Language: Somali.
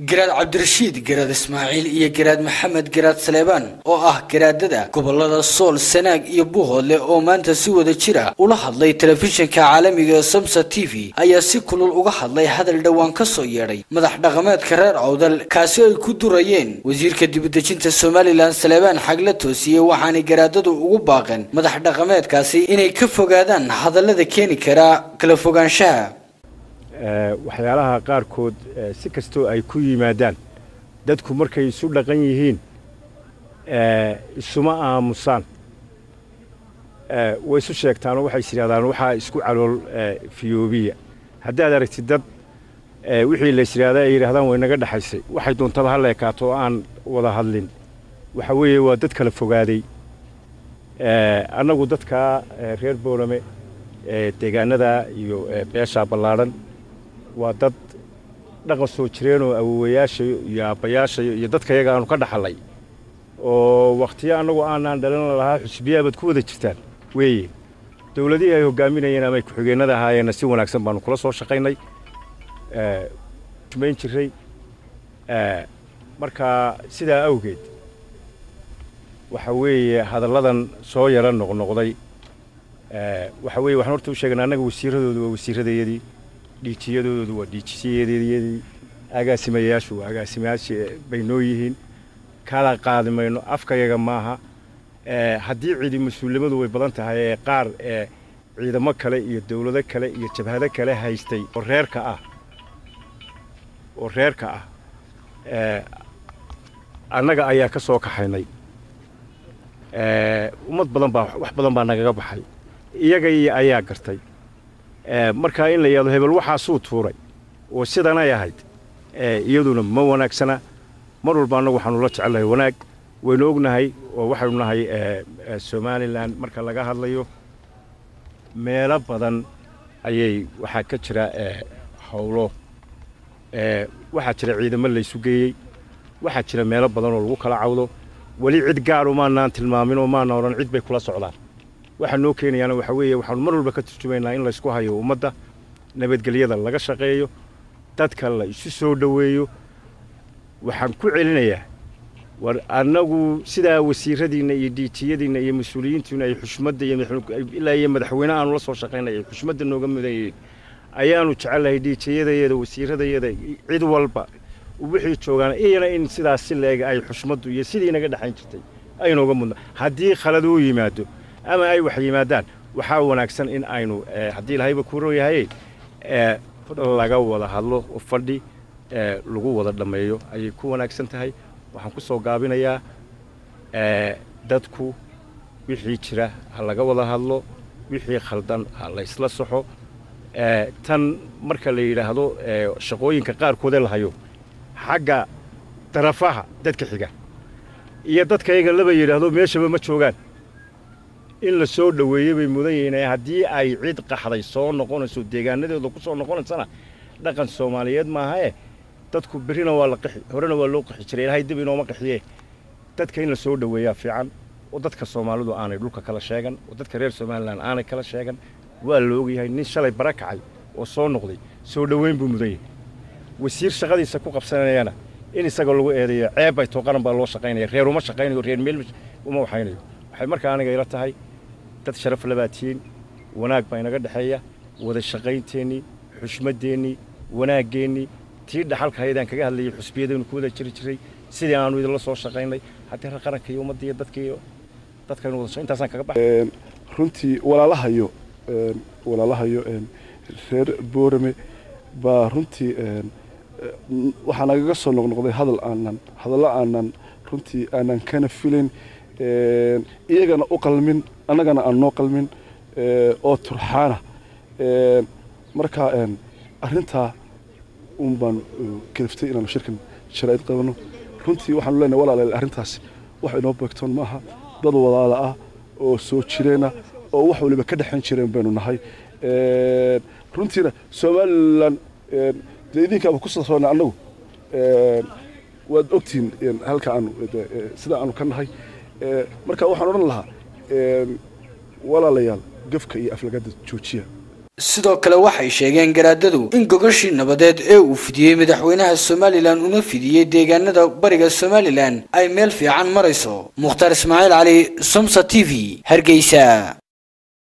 garaad cabdirashiid garaad ismaaciil iyo garaad maxamed garaad saleebaan oo ah garaadada gobolada sool sanaag iyo buuhoodle oo maanta si wada jira ula hadlay telefishinka caalamiga ee samsa t v ayaa si kulul uga hadlay hadal dhowaan ka soo yeedhay madax dhaqameedka reer cawdal kaasi ay ku durayeen wasiirka dibadejinta somalilan saleebaan xagla toosiye waxaanay garaadadu ugu baaqeen madax dhaqameedkaasi inay ka fogaadaan hadallada keeni kara kala fogaanshaha waxyaalaha qaarkood si kastoo ay ku yimaadaan dadku markay isu dhaqan yihiin isuma aamusaan way isu sheegtaanoo waxay is yidhahdaan waxaa isku calool fiyoobiya haddaad aragtid dad wixii la is yidhahda ay yidhahdaan way naga dhexaysay waxay doontaba ha leekaato oo aan wada hadlin waxa weeye waa dad kala fogaaday annagu dadkaa reer boorame deegaanada iyo beeshaa ballaadhan waa dad dhaqan soo jireenoo awowayaasha iyo aabbayaasha iyo dadka yaga aanu ka dhaxallay oo wakhtiyo annagu aanaan dhalin lahaa xusbiyaabaad ku wada jirtaan weeye dowladihii ay hoggaaminayeen ama ay ku-xigeennada ahaayeenna si wanaagsan baanu kula soo shaqaynay mayn jirray marka sidaa awgeed waxa weeye hadalladan soo yara noqnoqday waxa weeye waxaan horta u sheeganaa annaga wasiiradoodu waa wasiiradayadii dhiijiyadoodu waa dhiijisiyadayadii agaasimayaashu waa agaasimayaashii bay noo yihiin kala qaadi mayno afkayaga maaha haddii ciidi mas-uulimadu way badan tahay ee qaar ee ciidamo kale iyo dowlado kale iyo jabhado kale haystay oo reerka ah oo reerka ah annaga ayaa ka soo kaxaynay ummad badan baa wax badan baa nagaga baxay iyaga iyo ayaa gartay markaa in la yidhahdo hebel waxaasuu tuuray oo sidanay ahayd iyaduna ma wanaagsana mar walba annagu waxaanu la jecelnahay wanaag waynu ognahay oo waxaynu nahay somalilan marka laga hadlayo meelo badan ayay waxaa ka jira howlo waxaa jira ciidamo laysu geeyey waxaa jira meelo badan oo lagu kala cawdo weli cid gaaru maanaan tilmaamin oo maana odhan cid bay kula socdaan waxaa noo keenayaana waxaa weeye waxaanu mar walba ka turjumaynaa in laysku hayo ummadda nabadgelyada laga shaqeeyo dadka la isu soo dhoweeyo waxaan ku celinayaa war annagu sidaa wasiiradiinna iyo diijiyadiinna iyo mas-uuliyiintiina ay xushmadda ilaa iyo madaxweyne aanu la soo shaqaynay ay xushmadda nooga mudan yihiin ayaanu jecelnahay diijiyadayada wasiiradayada cid walba wixii joogaan iyana in sidaas si leeg ay xushmaddu iyo sidii naga dhexayn jirtay ay nooga mudna haddii khalad uu yimaado ama ay wax yimaadaan waxaa wanaagsan in aynu haddii lahayba ku rooyahay laga wada hadlo oo fadhi lagu wada dhammeeyo ayay ku wanaagsan tahay waxaan ku soo gaabinayaa dadku wixii jira ha laga wada hadlo wixii khaldan ha laysla saxo tan marka la yidhaahdo shaqooyinka qaarkoodee la hayo xagga darafaha dadka xiga iyo dadka yaga laba yidhaahdo meeshaba ma joogaan in la soo dhoweeyey bay mudan yihiin haddii ay cid qaxday soo noqonayso deegaanadeeda ku soo noqonaysana dhaqan soomaaliyeed maahae dadku berrina waa la qixi horena waa loo qixi jiray ilaahay dib inooma qixiye dadka in la soo dhoweeyaa fiican oo dadka soomaalidu aanay dhulka kala sheegan oo dadka reer somalilan aanay kala sheegan waa la ogyahay nin shalay bara kacay oo soo noqday soo dhoweyn buu mudan yahay wasiir shaqadiisa ku qabsanayana in isagoo lagu eedeeyo ceeb bay too qaran baa loo shaqaynaya reer uma shaqaynayo reer meel uma waxaynayo waxay markaa aniga ila tahay dad sharaf labaa tihiin wanaag baa inaga dhexeeya wada shaqaynteennii xushmaddeennii wanaaggeenii tii dhaxalka haydaan kaga hadlayay xusbiyadaynu ku wada jiri jiray sidii aanu idinla soo shaqaynay haddii reer qaranka iyo ummadda iyo dadka iyo dadkaynu wada intaasaan kaga baxay runtii walaalahayo walaalahayo reer boorame baa runtii waxaa nagaga soo noqnoqday hadal aanan hadallo aanan runtii aanan kana filayn iyagana u qalmin annagana aan noo qalmin oo turxaana marka arrintaa un baan kaliftay inaanu shirkan sharaa'id qabanno runtii waxaanu leenahay walaalayaal arrintaas wax inoo beegtoon maaha dad walaala ah oo soo jireena oo wax waliba ka dhexayn jireen baynu nahay runtiina somalilan dee idinkaaba ku sasoona annagu waad ogtihiin halka aanu sida aanu ka nahay marka waxaan odhan lahaa walaalayaal gafka iyo aflagada joojiya sidoo kale waxay sheegeen garaadadu in gogashii nabadeed ee uu fidiyey madaxweynaha somalilan una fidiyey deegaanada bariga somalilan ay meel fiican marayso mukhtaar ismaaciil cali somsa t v hargeysa